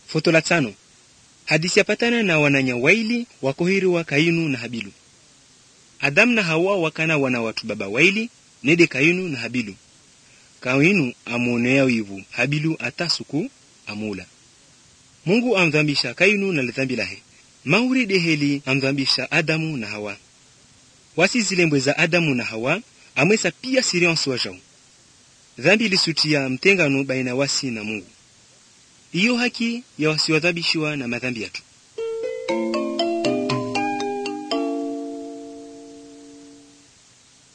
Foto la tano. Hadisi yapatana na wananya waili wakohiriwa Kainu na Habilu. Adamu na Hawa wakana wana watu baba waili nede Kainu na Habilu. Kainu amuonea wivu Habilu atasuku amula. Mungu amdhambisha Kainu na lidhambi lahe. Mauri deheli amdhambisha Adamu na Hawa. Wasi zilembwe za Adamu na Hawa amwesa pia siriansi wajao. Dhambi ilisutia mtengano baina wasi na Mungu. Iyo haki ya wasiwadhabishiwa na madhambi yatu.